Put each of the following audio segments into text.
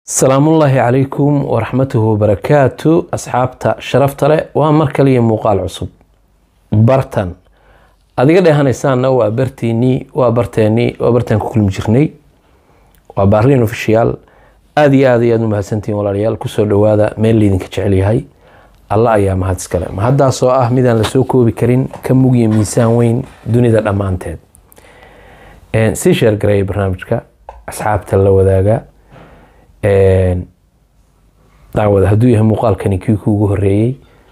salaamullaahi calaykum waraxmatuhu wabarakaatu asxaabta sharafta leh waa mar kaliya muuqaal cusub bartan adiga dheehanaysaanna waa bartiinii waa barteenii waa bartaan ku kulmi jirnay waa baariin ofishiyaal aada iyo aad ayaad u mahadsantihiin walaalayaal kusoo dhowaada meel laydinka jecel yahay alla ayaa mahad iskale mahaddaasoo ah midaan lasoo koobi karin ka mugiya miisaan weyn dunida dhammaanteed sii sheergareeya barnaamijka asxaabta la wadaaga daawada hadduu yahay muuqaalkani kii kuugu horeeyey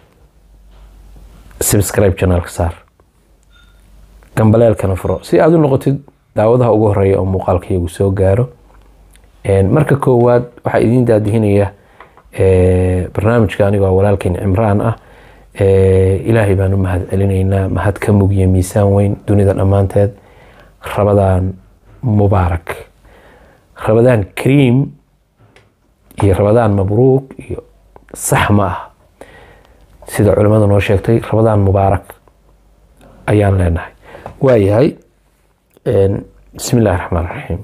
subscribe janaalka saar gambaleelkana furo si aada u noqotid daawadaha ugu horeeya oo muuqaalka iyagu soo gaaro marka koowaad waxaa idiin daadihinaya barnaamijka anigoo walaalkeyn cimraan ah ilaahay baan u mahad celinaynaa mahad ka mugiya miisaan weyn dunida dhammaanteed rabadaan mubaarak rabadaan kariim iyo rabadaan mabruuk iyo sax ma ah sida culimmadu noo sheegtay rabadaan mubaarak ayaan leenahay waayahay bismi illaahi raxmaan raxiim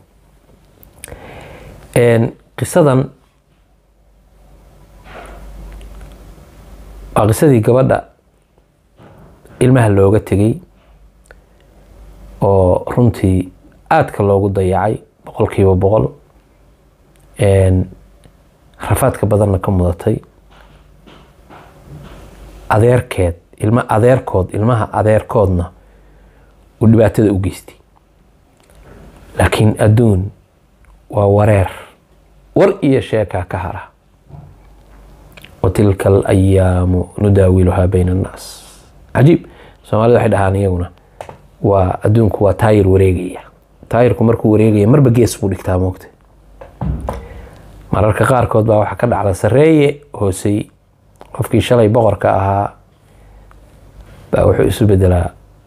qisadan waa qisadii gabadha ilmaha looga tegay oo runtii aadka loogu dayacay boqolkiiba boqol rafaadka badanna ka mudatay adeerkeed ilma adeerkood ilmaha adeerkoodna uu dhibaatada u geystay laakiin adduun waa wareer war iyo sheekaa ka hara wa tilka alayaamu nudaawiluhaa bayna annaas cajiib soomaalida waxay dhahaan iyaguna waa adduunku waa taayir wareegaya taayirku markuu wareegaya marba gees buu dhigtaa moogta mararka qaarkood baa waxaa ka dhacda sareeye hoosey qofkii shalay boqorka ahaa baa wuxuu isu bedelaa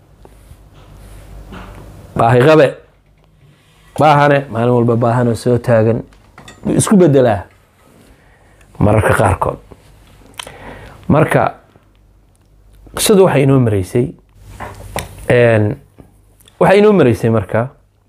baahiqabe baahane maalin walba baahane soo taagan buu isku bedelaa mararka qaarkood marka qisadu waxay inoo mareysay waxay inoo mareysay marka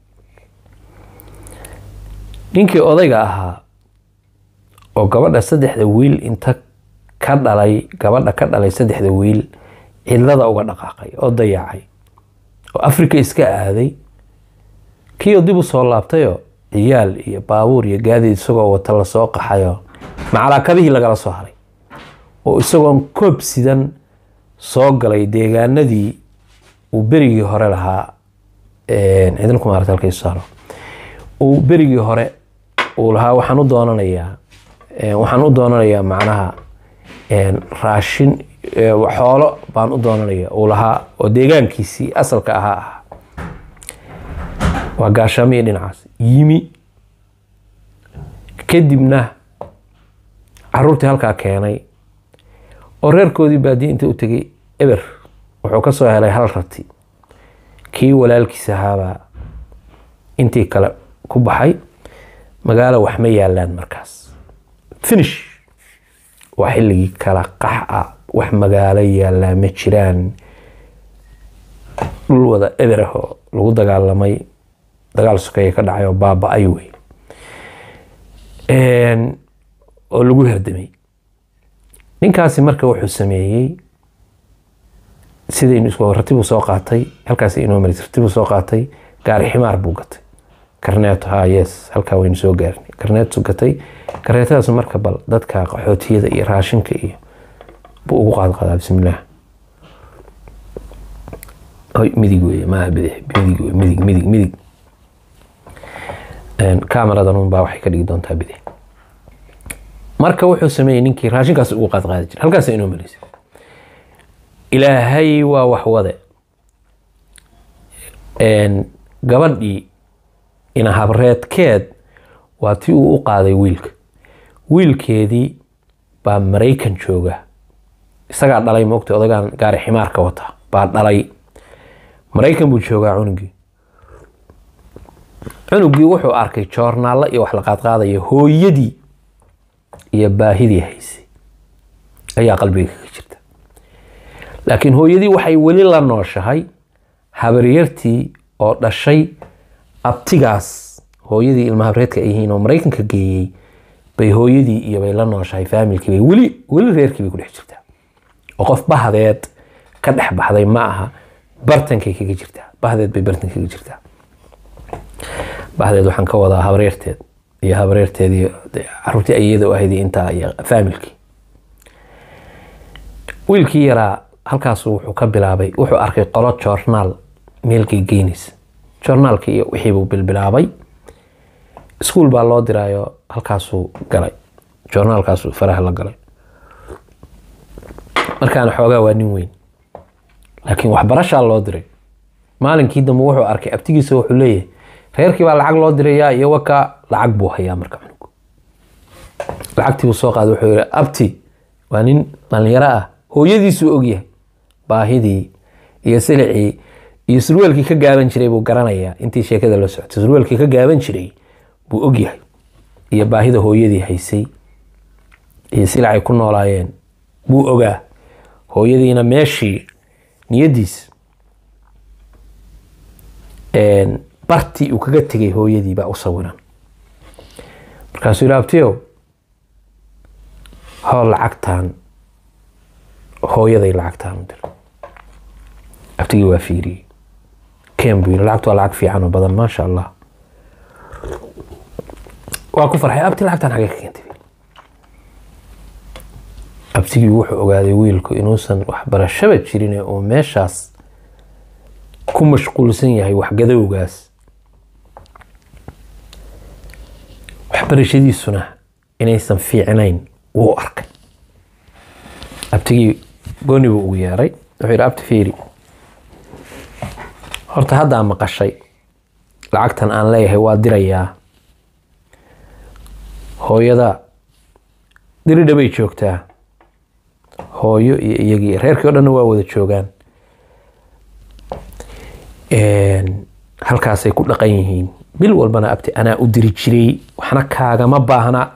ninkii odayga ahaa oo gabadha saddexda wiil inta ka dhalay gabadha ka dhalay saddexda wiil cidlada uga dhaqaaqay oo dayacay oo africa iska aaday kiioo dib u soo laabtayoo ciyaal iyo baabuur iyo gaadiid isagoo wata lasoo qaxayoo macalaakadihii lagala soo haray oo isagoon koob sidan soo galay deegaanadii uu berigii hore lahaa ciidanku maarata halkaysu saaro uu berigii hore uu lahaa waxaan u doonanayaa waxaan u doonanayaa macnaha raashin xoolo baan u doonanaya uu lahaa oo deegaankiisii asalka ahaa ah waa gaashaamiyo dhinacaas yimi kadibna caruurtii halkaa keenay oo reerkoodii baadiye inta u tegay eber wuxuu ka soo helay hal rati kii walaalkiis ahaabaa intii kale ku baxay magaalo wax ma yaalaan markaas finish waa xilligii kala qax ah wax magaalo yaallaa ma jiraan dhul wada eber ah oo lagu dagaalamay dagaal sokeeye ka dhacay oo baaba-ay wey oo lagu herdamay ninkaasi marka wuxuu sameeyey sidaynu isku ratibuu soo qaatay halkaas inoo maris ratibuu soo qaatay gaari ximaar buu gatay karneeto ha yes halkaa waynu soo gaarnay karneetu gatay karneetadaas marka bal dadka qaxootiyada iyo raashinka iyo buu ugu qaadqaadaa bismillaah midig wey maaha bidix midig wey midig midig midig cameradan unbaa waxay ka dhigi doontaa bidix marka wuxuu sameeyey ninkii raashinkaas ugu qaadqaadi jira halkaas inoo marisay ilaahay waa waxwade gabadhii inahabreedkeed waa tii uu u qaaday wiilka wiilkeedii baa maraykan jooga isagaa dhalay moogta odagaan gaari ximaarka wata baa dhalay maraykan buu joogaa cunugii cunugii wuxuu arkay joornaallo iyo wax la qaadqaadaya hooyadii iyo baahidii haysay ayaa qalbiga kaga jirta laakiin hooyadii waxay weli la nooshahay habaryartii oo dhashay abtigaas hooyadii ilmahabreedka ay yihiin oo maraykanka geeyey bay hooyadii iyo bay la nooshahay faamilkii bay weli weli reerkii bay ku dhex jirtaa oo qof bahdeed ka dhex baxday ma aha bartankay kaga jirtaa bahdeed bay bartan kaga jirtaa bahdeed waxaan ka wadaa habreerteed iyo habreerteed iyo caruurtii ayada u ahayd iyo intaa iyo faamilkii wiilkii yaraa halkaasu wuxuu ka bilaabay wuxuu arkay qolo joornaal meelkay geynaysa joornaalkii iyo wixii buu bilbilaabay iskuul baa loo diraayo halkaasuu galay joornaalkaasuu faraha la galay markaana xoogaa waa nin weyn laakiin waxbarashaa loo diray maalinkii dambe wuxuu arkay abtigiisa wuxuu leeyahay reerkii baa lacag loo dirayaa iyo wakaa lacag buu hayaa marka cunug lacagtii buu soo qaaday wuxuu yihi abti waa nin dhalinyaro ah hooyadiisuu ogyahay baahidii iyo silicii iyo surweelkii ka gaaban jiray buu garanayaa intii sheekada la socotay surweelkii ka gaaban jiray buu ogyahay iyo baahida hooyadii haysay iyo silacay ku noolaayeen buu ogaa hooyadiina meeshii niyadiis bartii uu kaga tegay hooyadii baa u sawiran markaasuu yihi abtiyow hool lacagtaan hooyaday lacagtaan u dir abtigii waa fiiriyey ken buu yiri lacagtu waa lacag fiican oo badan maasha allah waa ku farxay abti lacagtaan xagee ka keentay abtigii wuxuu ogaaday wiilku inuusan waxbarashaba jirin oo meeshaas ku mashquulsan yahay waxgadowgaas waxbarashadiisuna inaysan fiicnayn wuu arkay abtigii gooni buu ugu yeeray wuxuu yidhi abti fiiri horta haddaa maqashay lacagtan aan leeyahay waa dirayaa hooyada diridha bay joogtaa hooyo iyo iyagii reerkii o dhanna waa wada joogaan halkaasay ku dhaqan yihiin bil walbana abti anaa u diri jiray waxna kaagama baahna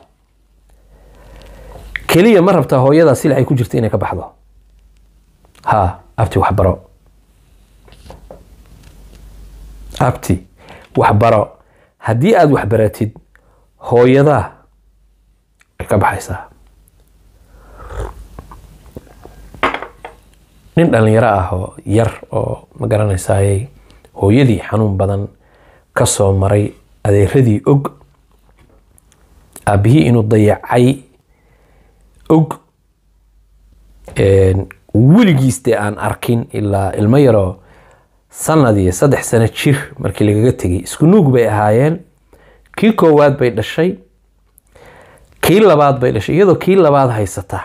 keliya ma rabtaa hooyadaa sila ay ku jirta inay ka baxdo ha abti waxbaro abti waxbaro haddii aada waxbaratid hooyadaa ay ka baxaysaa nin dhalinyaro ah oo yar oo ma garanaysaaye hooyadii xanuun badan ka soo maray adeeradii og aabbihii inuu dayacay og weligiis dee aan arkin ilaa ilmo yaroo sanad iyo saddex sano jir markii lagaga tegay isku nuug bay ahaayeen kii koowaad bay dhashay kii labaad bay dhashay iyadoo kii labaad haysata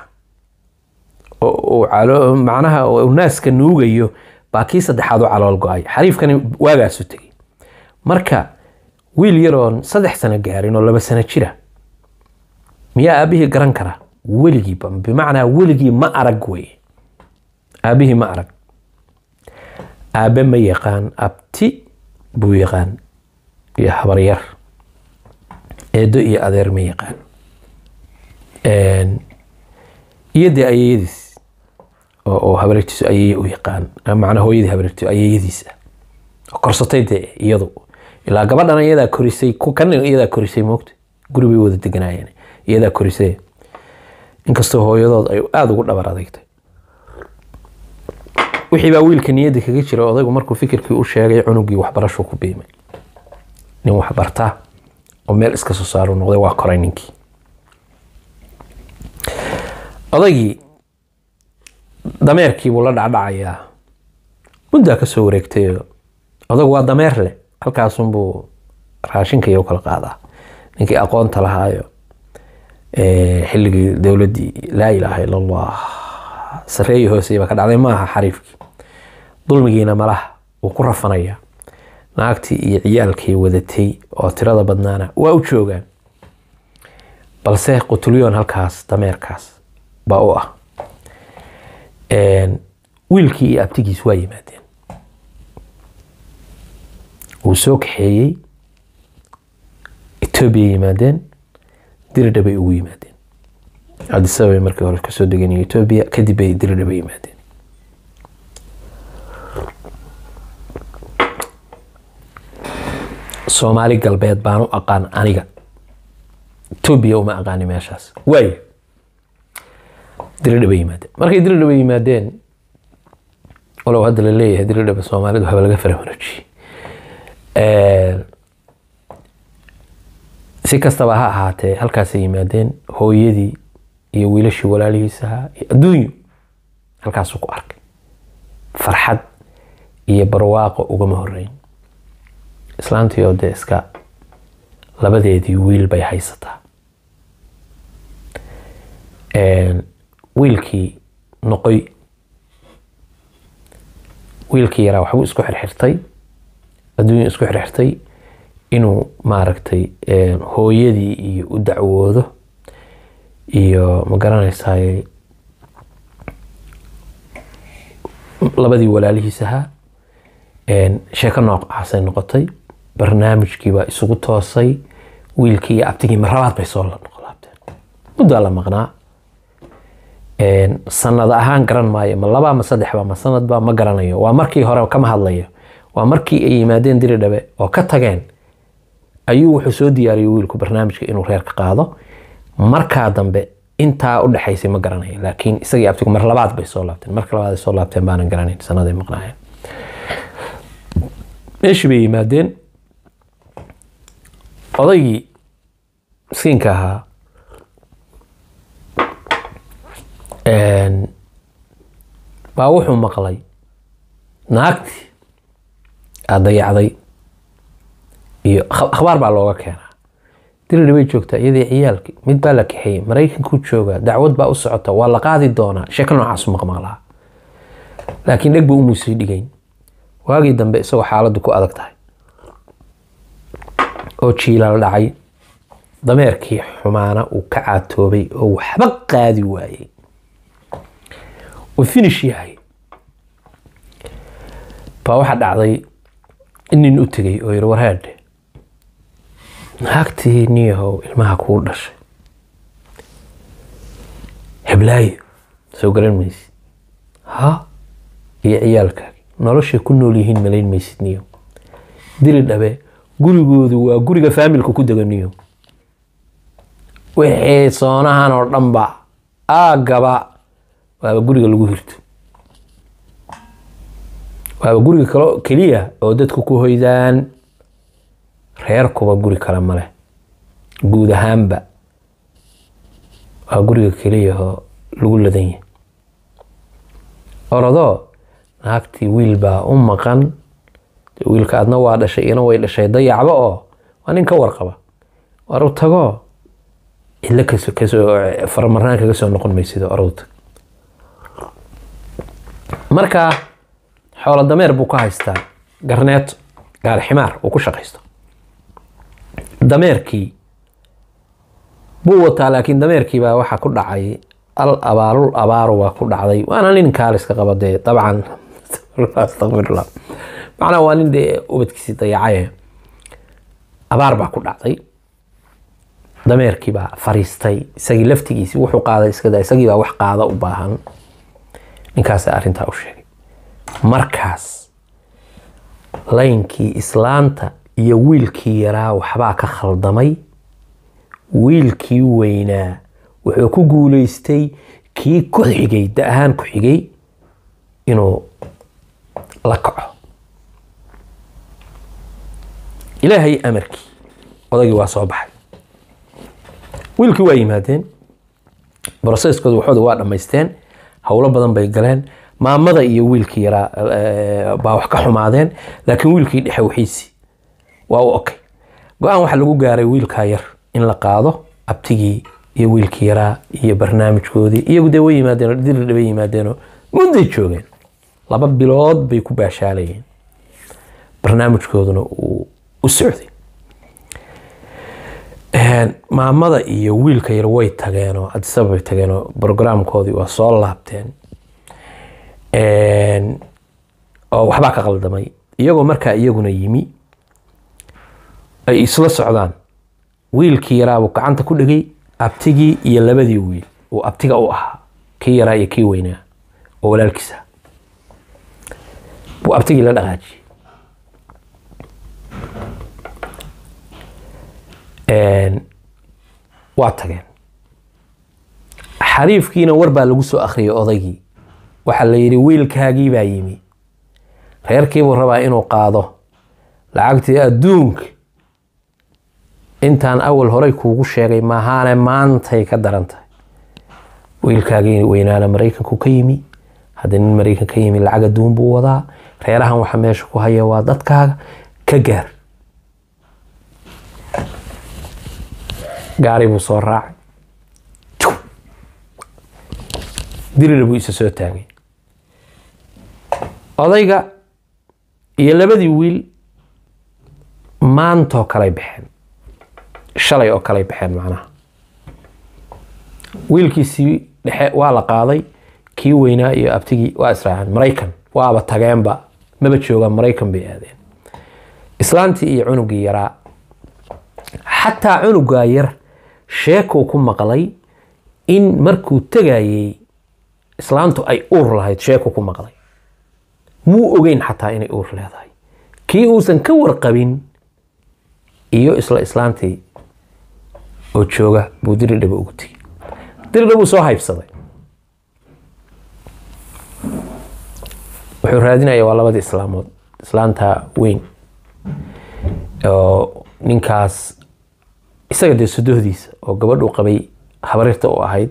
macnaha naaska nuugayo baa kii saddexaad u calool go-ay xariifkani waagaasu tegay marka wiil yaroon saddex sano gaarin oo laba sano jira miyaa aabihii garan kara weligiiba bimacnaa weligii ma arag wey aabihii ma arag aabe ma yaqaan abti buu yaqaan iyo habaryar eedo iyo adeer ma yaqaan iyo dee ayeyadiis oo habareertiisu ayeye u yaqaan macnaa hooyadii habareertiisu ayeyadiisa korsatay dee iyadu ilaa gabadhan iyadaa korisay kan iyadaa korisay moogta guri bay wada deganaayeen iyadaa korisay inkastoo hooyadood ay aada ugu dhabar adagtay wixii baa wiilka niyadda kaga jira odaygu markuu fikirkii u sheegay cunugii waxbarashuu ku biimay nin waxbartaa oo meel iska soo saaru noqday waa koray ninkii odaygii dameerkiibuu la dhacdhacayaa muddaa ka soo wareegtayo odaygu waa dameer leh halkaasunbuu raashinka iyo kala qaadaa ninkii aqoonta lahaayo xilligii dowladdii laa ilaaha ila allah sareeyi hooseyba ka dhacday maaha xariifkii dulmigiina malaha wuu ku rafanaya naagtii iyo ciyaalkii wadatay oo tirada badnaana waa u joogaan balse qutulyoon halkaas dameerkaas baa u ah wiilkii iyo abtigiis waa yimaadeen wuu soo kaxeeyey etoobiya yimaadeen diridha bay ugu yimaadeen cadisababay markii hore kasoo degeen etoobiya kadib bay diridha bay yimaadeen soomaali galbeed baan u aqaan aniga etoobiya uma aqaani meeshaas waayo diridhaba yimaadeen markay diridhaba yimaadeen walow hadda la leeyahay diridhaba soomaalidu haba laga faramarojiyey si kastaba ha ahaatee halkaasay yimaadeen hooyadii iyo wiilashii walaalihiisahaa iyo adduunyo halkaasuu ku arkay farxad iyo barwaaqo ugama horeyn islaantii oo dee iska labadeedii wiil bay haysataa wiilkii noqoy wiilkii yaraa waxbuu isku xirxirtay adduunya isku xirxirtay inuu maaragtay hooyadii iyo u dacwoodo iyo ma garanaysaay labadii walaalihiis ahaa sheeko noocaasay noqotay barnaamijkii baa isugu toosay wiilkii iyo abtigii marabaad bay soo noqolaabteen muddaa la maqnaa sanad ahaan garan maayo ma laba ma saddexba ma sanadba ma garanayo waa markii hore kama hadlayo waa markii ay yimaadeen diridhabe oo ka tageen ayuu wuxuu soo diyaariyey wiilku barnaamijka inuu reerka qaado markaa dambe intaa u dhexaysay ma garanayo laakiin isagii abtigu mar labaad bay soo laabteen marka labaad ay soo laabteen baanan garanayn sanaday maqnaayeen meeshii bay yimaadeen odaygii miskiinka ahaa baa wuxuu maqlay naagtii aad dayacday iyo akhbaar baa looga keenaa diridhi bay joogtaa iyadii ciyaalkii mid baa la kaxeeyey maraykankuu joogaa dacwad baa u socota waa la qaadi doonaa sheeko noocaasu maqmaqlaa laakiin dheg buu umuusii dhigayn waagii dambe isagoo xaaladdu ku adag tahay oo jiilaal dhacay dameerkii xumaana uu ka caatoobay oo waxba qaadi waayey uu finish yahay baa waxaa dhacday in nin u tegay oo yiri warhaadhe naagtii niyahow ilmaha kuu dhashay heblaayo soo garan maysid ha iyo ciyaalkaagi noloshay ku nool yihiin malayn maysid niyo diri dhabe gurigoodu waa guriga faamilka ku dega niyo wixii soonahan oo dhanba aagaba waaba guriga lagu hirto waaba guriga kalo keliya oo dadku ku hoydaan reerkuba guri kale ma leh guud ahaanba waa guriga keliya oo lagu ladan yahay orodoo naagtii wiil baa u maqan wiilka adna waa dhashay iyana way dhashay dayacba oo waa nin ka warqaba war u tagoo cidlo kasoo kasoo faramarnaan kaga soo noqon maysid oradu tag marka xoolo dameer buu ka haystaa garneeto gaari ximaar uu ku shaqaysto dameerkii buu wataa laakiin dameerkii baa waxaa ku dhacay al abaarul abaaru baa ku dhacday waana nin kaaliska qaba dee dabcan astaqfirullah macnaa waa nin dee ubadkiisii dayacaye abaar baa ku dhacday dameerkii baa fariistay isagii laftigiisii wuxuu qaaday iskada isagii baa wax qaada u baahan ninkaasa arrintaa u sheegay markaas laynkii islaanta iyo wiilkii yaraa waxbaa ka khaldamay wiilkii weynaa wuxuu ku guuleystay kii ku xigay da ahaan ku xigay inuu la kaco ilaahay amarkii odagii waa soo baxay wiilkii waa yimaadeen broseskooda waxooda waa dhammaysteen howlo badan bay galeen maamada iyo wiilkii yaraa baa wax ka xumaadeen laakiin wiilkii dhexe waxiisi waa u okay go-aan waxaa lagu gaaray wiilkaa yar in la qaado abtigii iyo wiilkii yaraa iyo barnaamijkoodii iyagu dee way yimaadeen diridha bay yimaadeenoo mudday joogeen laba bilood bay ku baashaalayeen barnaamijkooduna uu u socday maamada iyo wiilka yar way tageenoo adisaba bay tageenoo brograamkoodii waa soo laabteen oo waxbaa ka qaldamay iyagoo markaa iyaguna yimi ay isla socdaan wiilkii yaraabuu gacanta ku dhegay abtigii iyo labadii wiil uu abtiga u ahaa kii yaraa iyo kii weynaa oo walaalkiisa buu abtigii la dhaqaajiyey waa tageen xariifkiina war baa lagu soo akhriyay odaygii waxaa la yidhi wiilkaagii baa yimi reerkiibuu rabaa inuu qaado lacagtii adduunka intaan awal horey kuugu sheegay maahaane maantay ka daran tahay wiilkaagii weynaana maraykanku ka yimi hadda nin maraykan ka yimi lacag adduun buu wadaa reerahan waxa meesha ku haya waa dadkaaga ka gaar gaari buu soo raacay dirira buu isa soo taagay odayga iyo labadii wiil maantoo kalay baxeen shalay oo kalay baxeen macnaha wiilkiisii dhexe waa la qaaday kii weynaa iyo abtigii waa israaceen maraykan waaba tageenba maba joogaan maraykan bay aadeen islaantii iyo cunugii yaraa xataa cunugaa yar sheekuu ku maqlay in markuu tegayey islaantu ay uur lahayd sheekuu ku maqlay muu ogeyn xataa inay uur leedahay kii uusan ka warqabin iyo isla islaantii oo jooga buu diridhaba ugu tegey diridhabuu soo haybsaday wuxuu raadinaya waa labadii islaamood islaanta weyn oo ninkaas isaga dee sudohdiisa oo gabadhuu qabay habarirta u ahayd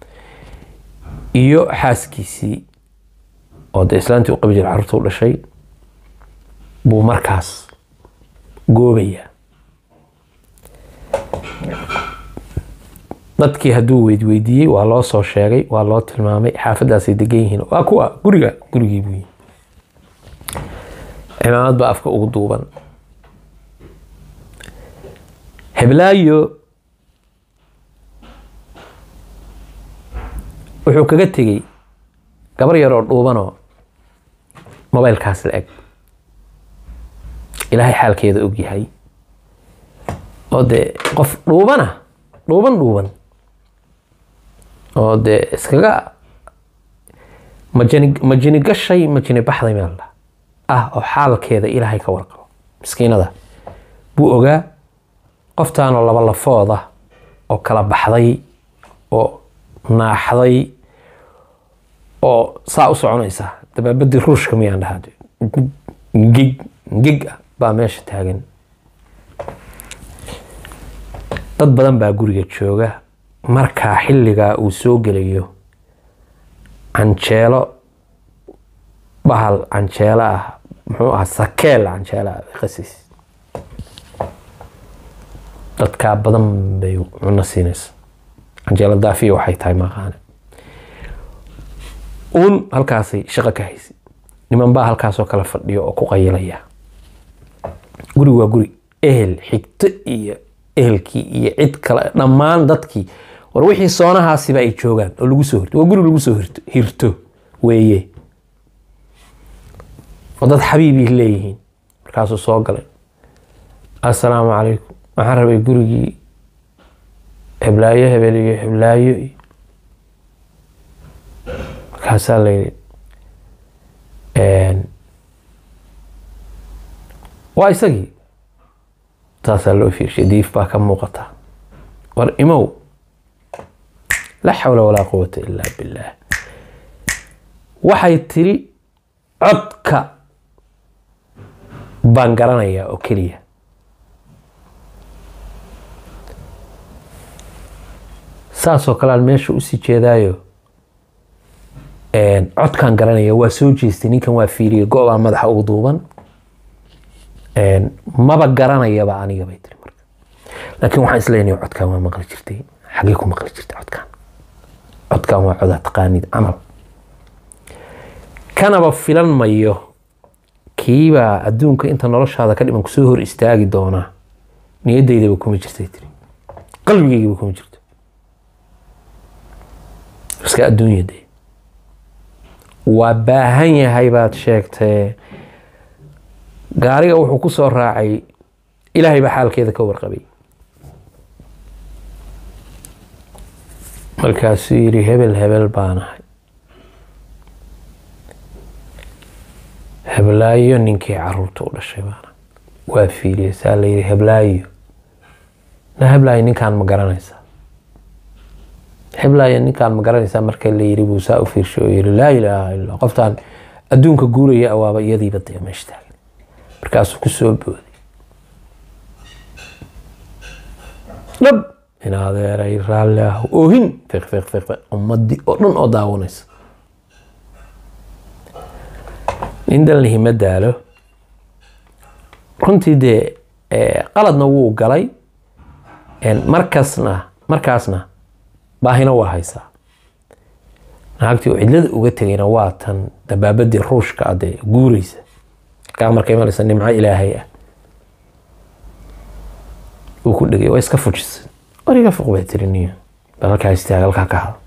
iyo xaaskiisii oo dee islaantii u qabi jira carruurta u dhashay buu markaas goobayaa dadkii hadduu weydweydiiyey waa loo soo sheegay waa loo tilmaamay xaafadaasay degan yihiin waa kuwa guriga gurigii buu yimi cimaamad baa afka ugu duuban heblaayo wuxuu kaga tegey gabar yar oo dhuubanoo mobaylkaas la eg ilaahay xaalkeeda og yahay oo dee qof dhuubana dhuuban dhuuban oo dee iskaga majani majini gashay majini baxday meel dha ah oo xaalkeeda ilaahay ka warqabo miskiinada buu ogaa qoftaanoo laba lafooda oo kala baxday oo naaxday oo saa u soconaysa dabaabadii ruushka miyaan dhahaa ngig ngig ah baa meesha taagan dad badan baa guriga jooga markaa xilligaa uu soo gelayo canjeelo bahal canjeelo ah muxuu ahaa sakeel canjeelo ah qasis dadkaa badan bay cuno siinaysa canjeelo daafiya waxay tahay maqaane uun halkaasay shaqo ka haysay niman baa halkaasoo kale fadhiyo oo ku qayilaya guri waa guri ehel xigto iyo ehelkii iyo cid kale dhammaan dadkii war wixii soonahaasiba ay joogaan oo lagu soo hirto waa guri lagu soo hirto hirto weeye oo dad xabiibii leeyihiin markaasuu soo galay assalaamu calaykum waxaan rabay gurigii heblaayo hebel iyo heblaayo iyo markaasaa la yidhi waa isagii saasaa loo fiirshay diif baa ka muuqata war imow laa xawla walaa quwata ilaa billaah waxay tiri codka baan garanayaa oo keliya saasoo kale aan meesha usii jeedaayo codkaan garanaya waa soo jeestay ninkan waa fiiriyay go-baa madaxa ugu duuban maba garanayaba aniga bay tiri marka laakiin waxaan isleeyahay codkaan waa maqli jirtay xagee ku maqli jirtay codkaan codkaan waa codaa taqaanid camal kanaba filan mayo kiibaa adduunka inta noloshaada ka dhiman kusoo hor istaagi doonaa niyadaydaba kuma jirtay tiri qalbigaygaba kuma jirto iska adduunyade waa baahan yahay baad sheegtee gaariga wuxuu ku soo raacay ilaahay baa xaalkeeda ka warqabay markaasuu yidhi hebel hebel baanahay heblaayo ninkii caruurta u dhashay baana waa fiiriye saa la yidhi heblaayo na heblaayo ninkaan ma garanaysaa xiblaya ninkaan ma garanaysaa marka la yiri buu saa u fiirshay oo yiri laa ilaaha illa qoftaan adduunka guuraya awaaba iyadiiba dee meesha taagan markaasuu ku soo booday dhab in adeeray raalli ah oohin fiq fiq fiq fiq ummadii oo dhan oo daawanaysa nin dalnihi ma daalo runtii dee qaladna wuu galay markaasna markaasna baahina waa haysaa naagtii oo cidlada uga tegayna waa tan dabaabadii ruushka ah dee guureysa kaa markay malaysa nimco ilaahay ah uu ku dhegay waa iska fujisay wariga fuq bay tiri niyo bal halkaa istaag halkaa ka hada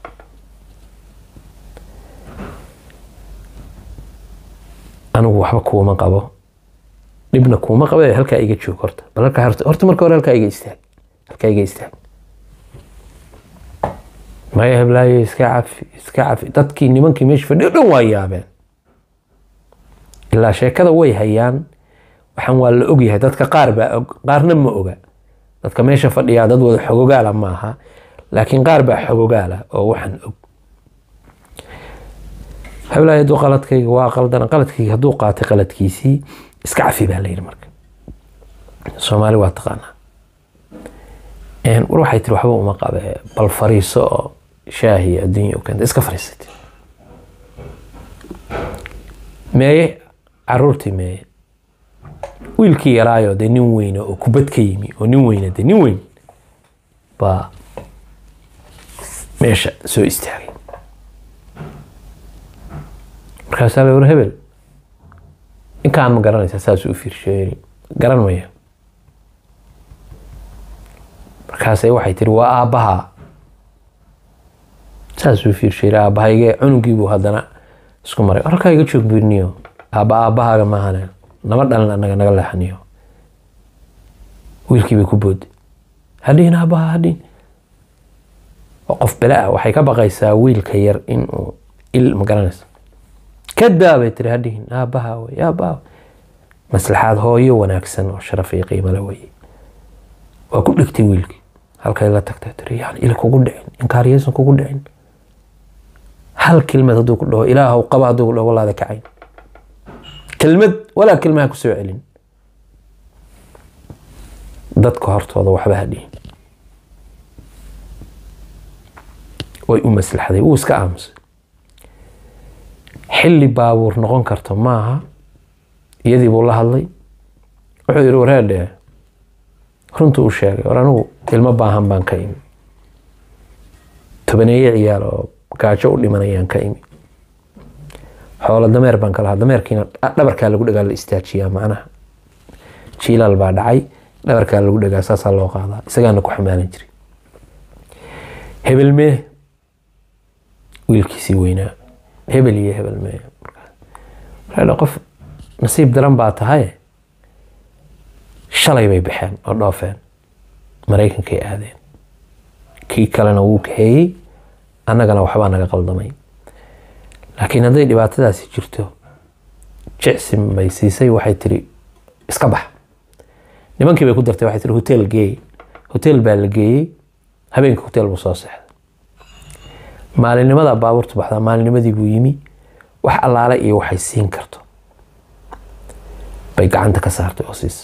anigu waxba kuuma qabo dhibna kuuma qabe halkaa iga joog horta bal halkaa horta horta marka hore halkaa iga istaag halkaa iga istaag maya heblaayo iska cafi iska cafi dadkii nimankii meesha fadhiyo dhan waa yaabeen ilaa sheekada way hayaan waxaan waa la ogyahay dadka qaar baa og qaarna ma oga dadka meesha fadhiyaa dad wada xogogaala maaha laakiin qaar baa xogogaala oo waxaan og heblaayo hadduu qaladkayga waa qaldan qaladkayga hadduu qaatay qaladkiisii iska cafi baa layidhi marka soomaali waa taqaanaa war waxay tiri waxba uma qabe bal fariiso oo shaahi adduunya u keenta iska fariisatay meeye caruurtii meeye wiilkii yaraayo dee nin weyne oo kubad ka yimi oo nin weyne dee nin weyn baa meesha soo istaagay markaasaa la war hebel ninkaan ma garanaysaa saas u fiirsheeri garan maya markaasay waxay tiri waa aabbahaa saasuu fiirsheeri aabbahaygee cunugiibuu haddana isku maray halkaa iga joog birniyo aabba aabbahaaga maahane nama dhalin anaga naga leexaniyo wiilkii bay ku boodi hadhiin aabbaha hadhiin qof bele ah waxay ka baqaysaa wiilka yar inuu il ma garanaysa kadaa bay tiri hadhihin aabbaha wey aabbaha maslaxaad hooyo wanaagsan oo sharaf iyo qiimale weye waa ku dhigtay wiilkii halkay la tagtay tiri yani il kugu dhicin inkaariyaysan kugu dhicin hal kelmad hadduu ku dhaho ilaahw qaba hadduu ku dhaho walaada kacayn kelmad walaa kelmaha ku soo celin dadka hortooda waxba ha dhihin way u maslaxday wuu iska aamusay xilli baabuur noqon karto maaha iyadii buu la hadlay wuxuu yihi wareerdhe runtuu u sheegay war anigu ilmo baahan baan ka imi tobaneeye ciyaal oo gaajo u dhimanayaan ka imi xoolo dameer baan ka lahaa dameerkiina dhabarkaa lagu dhagaa la istaajiyaa macnaha jiilaal baa dhacay dhabarkaa lagu dhagaa saasaa loo qaadaa isagaana ku xamaalan jiray hebel mee wiilkiisii weynaa hebel iyo hebel mee markaa qof nasiib daran baa tahay shalay bay baxeen oo dhoofeen maraykankay aadeen kii kalena wuu kaxeeyey annagana waxbaa naga qaldamay laakiin hadday dhibaatadaasi jirto jecsim bay siisay waxay tiri iska bax nimankii bay ku dartay waxay tiri hotel geey hotel baa la geeyey habeenkii hotel buu soo seexday maalinimada baabuurtu baxdaa maalinimadii buu yimi wax allaale iyo waxay siin karto bay gacanta ka saartay oo siisay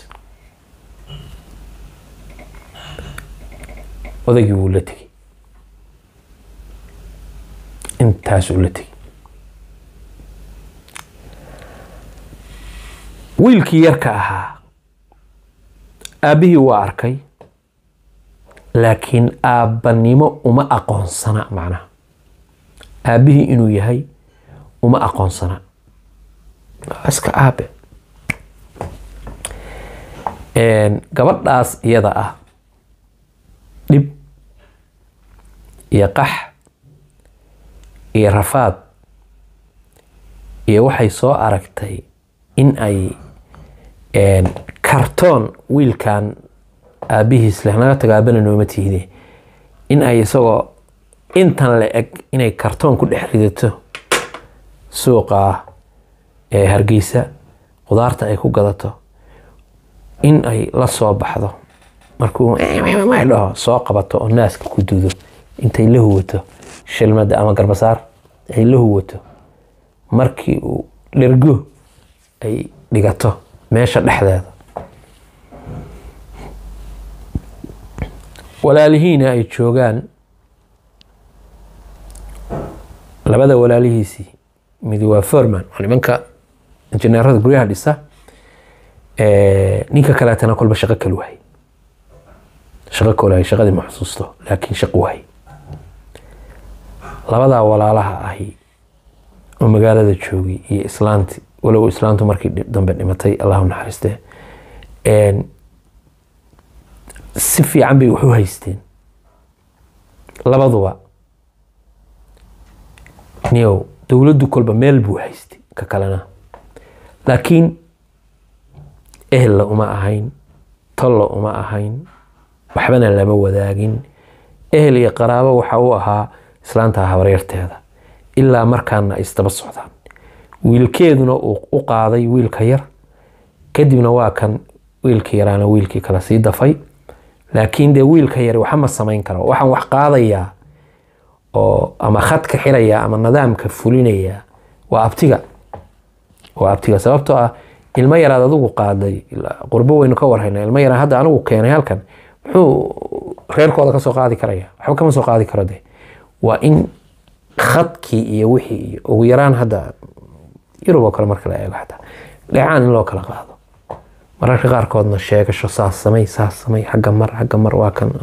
odaygii wuu la tegey intaasuu la tegey wiilkii yarka ahaa aabbihii waa arkay laakiin aabbanimo uma aqoonsana macnaha aabbihii inuu yahay uma aqoonsana waa iska aabe gabadhaas iyada ah dhib iyo qax iyo rafaad iyo waxay soo aragtay in ay kartoon wiilkan aabihiis leh naga tago aabana nooma tiide in ay isagoo intan la eg inay kartoon ku dhex ridato suuqa ee hargeysa qudaarta ay ku gadato in ay la soo baxdo markuu dhaho soo qabato oo naaska ku dudo intay la huwato shilmada ama garbasaar ay la huwato markii uu dhergo ay dhigato meesha dhexdeeda walaalihiina ay joogaan labada walaalihiisii mid waa forman waa nimanka injineerada guryaha dhisa ninka kaleetana kolba shaqo kale wahay shaqo kale wahay shaqadii ma xusuusto laakiin shaqo wahay labadaa walaalaha ahi oo magaalada joogay iyo islaanti walow islaantu markii dambe dhimatay allahu naxariiste si fiican bay wax u haysteen labaduba niyow dowladdu kolba meel buu haystay ka kalena laakiin ehella uma ahayn tolla uma ahayn waxbana lama wadaagin ehel iyo qaraabo waxa uu ahaa islaanta habaryarteeda ilaa markaana ay isdaba socdaan wiilkeeduna uu u qaaday wiilka yar kadibna waa kan wiilka yaraana wiilkii kale sii dafay laakiin dee wiilka yari waxama samayn karo waxaan wax qaadayaa oo ama khadka xiraya ama nidaamka fulinaya waa abtiga waa abtiga sababtoo ah ilmo yaraad adigu qaaday qurbo weynu ka warhayna ilmo yaraan hadda anigu keenay halkan muxuu reerkooda kasoo qaadi karaya waxba kama soo qaadi karo de waa in khadkii iyo wixii iyo ugu yaraan hadda yurub oo kale marka la eego xataa dheecaan in loo kala qaado mararka qaarkoodna sheegasho saas samay saas samay xagga mar xagga mar waa kan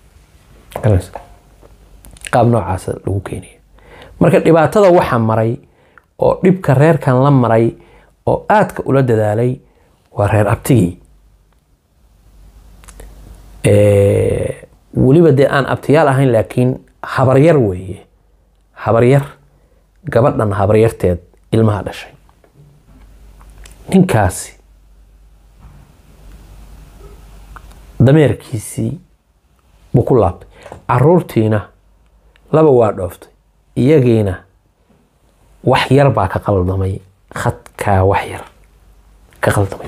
qaab noocaasa lagu keenaya marka dhibaatada waxa maray oo dhibka reerkan la maray oo aadka ula dadaalay waa reer abtigii weliba dee aan abtiyaal ahayn laakiin habaryar weeye habaryar gabadhan habaryarteed ilmaha dhashay ninkaasi dameerkiisii buu ku laabtay caruurtiina laba waa dhooftay iyagiina wax yar baa ka qaldamay khadkaa wax yar ka qaldamay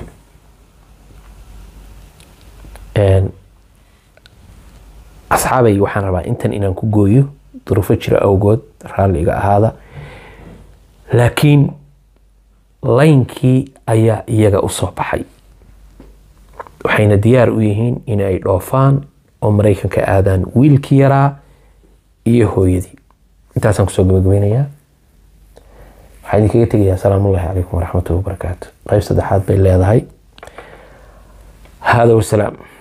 asxaabay waxaan rabaa intan inaan ku gooyo duruufo jira awgood raalli iga ahaada laakiin laynkii ayaa iyaga u soo baxay waxayna diyaar u yihiin in ay dhoofaan oo maraykanka aadaan wiilkii yaraa iyo hooyadii intaasaan kusoo gabagabeynayaa waxaa idinkaga tegayaa asalaamullahi calaykum waraxmatullahi wabarakaatu qayb saddexaad bay leedahay hada wasalaam